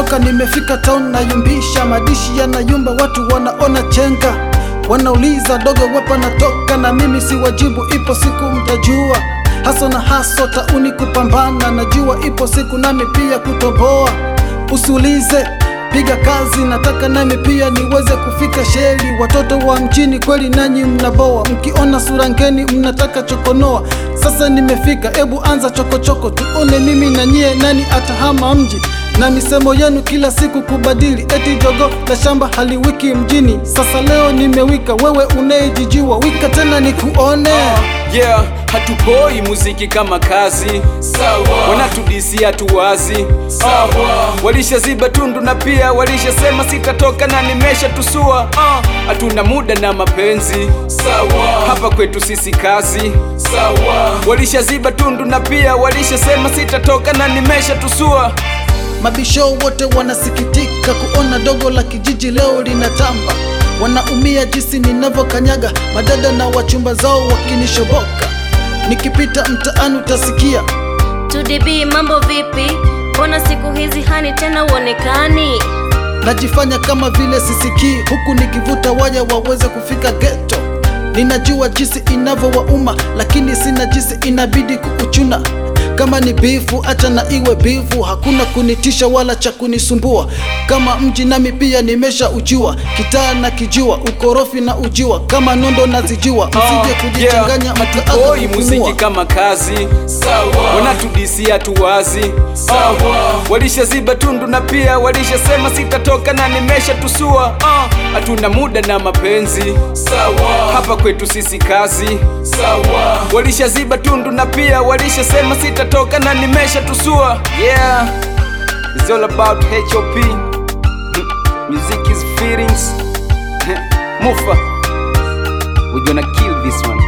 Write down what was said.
toka nimefika town nayumbisha madishi yanayumba watu wanaona chenga wanauliza dogo wapa natoka na mimi si wajibu ipo siku mtajua haso na haso tauni kupambana najua ipo siku nami pia kutoboa usiulize piga kazi nataka nami pia niweze kufika sheli watoto wa mjini kweli nanyi mnaboa mkiona sura ngeni mnataka chokonoa sasa nimefika ebu anza chokochoko tuone mimi na nyie nani atahama mji na misemo yenu kila siku kubadili eti jogo la shamba haliwiki mjini sasa leo nimewika wewe unayejijiwa wika tena nikuone yeah hatupoi muziki kama kazi Sawa. wanatudisi hatuwazi Sawa. walishaziba tundu na pia walishasema sitatoka na nimesha tusua Ah, hatuna muda na mapenzi Sawa. hapa kwetu sisi kazi Sawa. walishaziba tundu na pia walishasema sitatoka na nimesha tusua Mabisho wote wanasikitika kuona dogo la kijiji leo linatamba, wanaumia jinsi ninavyokanyaga madada na wachumba zao wakinishoboka. Nikipita mtaani utasikia 2DB mambo vipi? Mbona siku hizi hani tena uonekani? najifanya kama vile sisikii, huku nikivuta waya waweze kufika geto. Ninajua jinsi inavyowauma, lakini sina jinsi, inabidi kuuchuna. Kama ni bifu, acha na iwe bifu, hakuna kunitisha wala cha kunisumbua. Kama mji nami pia nimesha ujua, kitaa na kijua, ukorofi na ujua, kama nondo nazijua, msije kujichanganya yeah, mkaanza hatupoi muziki kupumua. kama kazi Sawa. wanatudisi hatuwazi Sawa. walishaziba tundu na pia walishasema sitatoka na nimesha tusua Ah, hatuna muda na mapenzi Sawa. hapa kwetu sisi kazi Sawa. walishaziba tundu na pia walishasema sitatoka na nimesha tusua yeah it's all about hop Mm, music is feelings mufa we're gonna kill this one